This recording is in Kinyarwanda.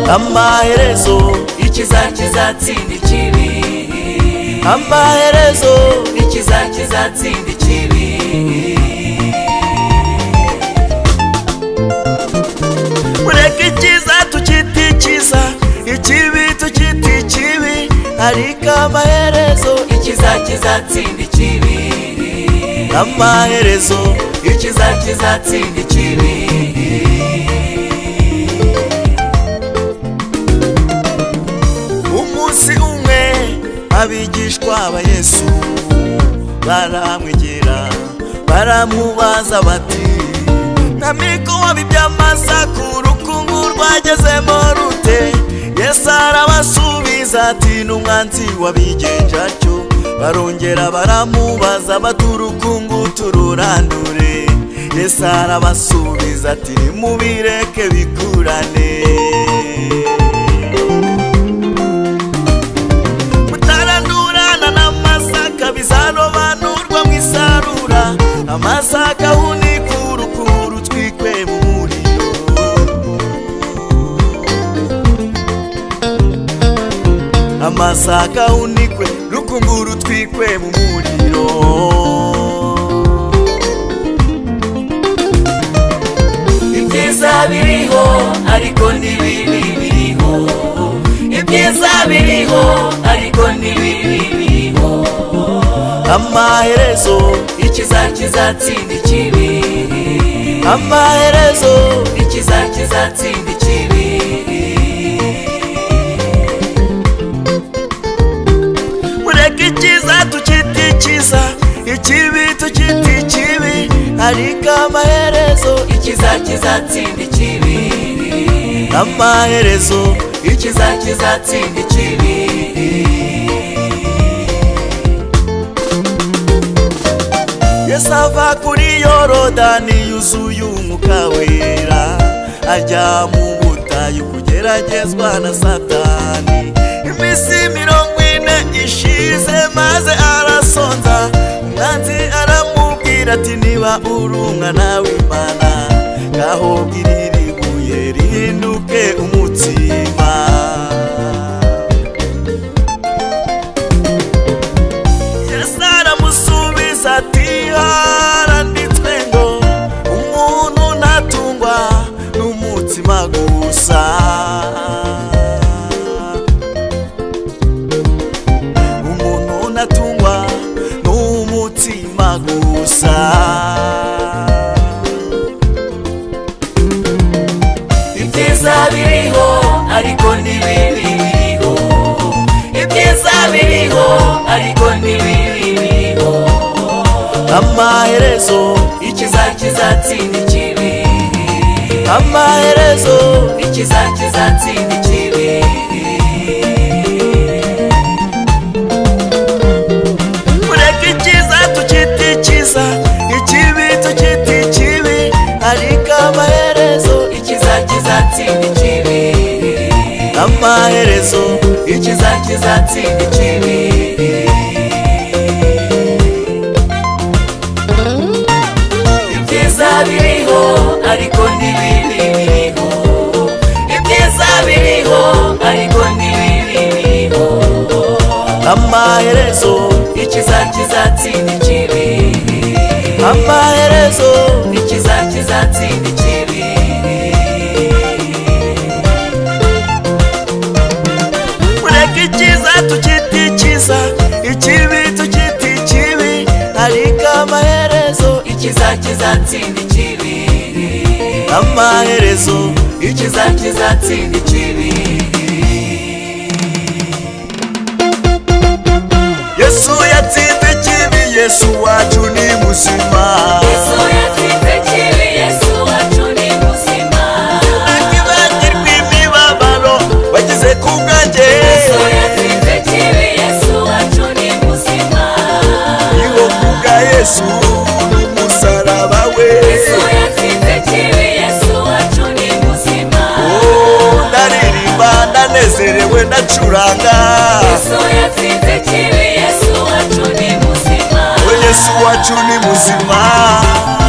amaherezo ikiza kizatsinda ikibi amaherezo ikiza kizatsinda ikibi ureka icyiza tukita icyiza ikibi tukita ikibi ariko amaherezo ikiza kizatsinda ikibi amaherezo ikiza kizatsinda ikibi umunsi umwe abigishwa ba yesu baramwegera baramubaza bati ntamiko iby'amasaku urukungu rwagezemo rute yesu arabasubiza ati n'umwanzi wabigenje atyo barongera baramubaza bati urukungu tururandure yesu arabasubiza ati nimubireke bikurane mutarandurana n'amasaka bizarobanurwa mu isarura amasaka hunike urukungu rutwikwe mu muriro amasaka hunikwe rukungu rutwikwe mu muriro ibyiza biriho ariko ni bibi biriho ibyiza biriho ariko ni bibi biriho amaherezo ikiza kizatsinda ikibi amaherezo ikiza kizatsinda ikibi mureke icyiza tukita icyiza ikibi tukita ikibi ariko amaherezo ikiza kizatsinda ikibi amaherezo ikiza kizatsinda ikibi yesu ava kuri yorodani yuzuye umwuka wera ajya mu butayu kugeragezwa na satani iminsi mirongo ine ishize maze arasonza umwanzi aramubwira ati niba uri umwana w'imana ngaho girira ibuye rihinduke umutsima yesu aramusubiza ati haranditswe ngo umuntu ntatungwa n'umutima gusa umuntu ntatungwa n'umutima gusa ibyiza biriho ariko ni bibi biriho ibyiza biriho ariko ni bibi biriho amaherezo ikiza kizatsinda ikibi amaherezo ikiza kizatsinda ikibi mureke icyiza tukita icyiza ikibi tukita ikibi ariko amaherezo ikiza kizatsinda ikibi amaherezo ikiza kizatsinda ikibi ibyiza biriho ariko ni bibi biriho ibyiza biriho ariko ni bibi biriho amaherezo ikiza kizatsinda ikibi amaherezo ikiza kizatsinda ikibi mureke icyiza tukita icyiza ikibi tukita ikibi ariko amaherezo ikiza kizatsinda ikibi amaherezo ikiza kizatsinda ikibi yesu yatsinze ikibi yesu wacu ni muzima Yesu yatsinze ikibi, Yesu wacu ni muzima. akibagirwa imibabaro bageze ku bwanjye Yesu yatsinze ikibi, Yesu wacu ni muzima. niho kubwa yesu n'umusaraba we Yesu yatsinze ikibi, Yesu wacu ni muzima. Oh, ndaririmba ndanezerewe ndacuranga Yesu yatsinze ikibi, Yesu wacu ni muzima. Oh, yesu wacu ni muzima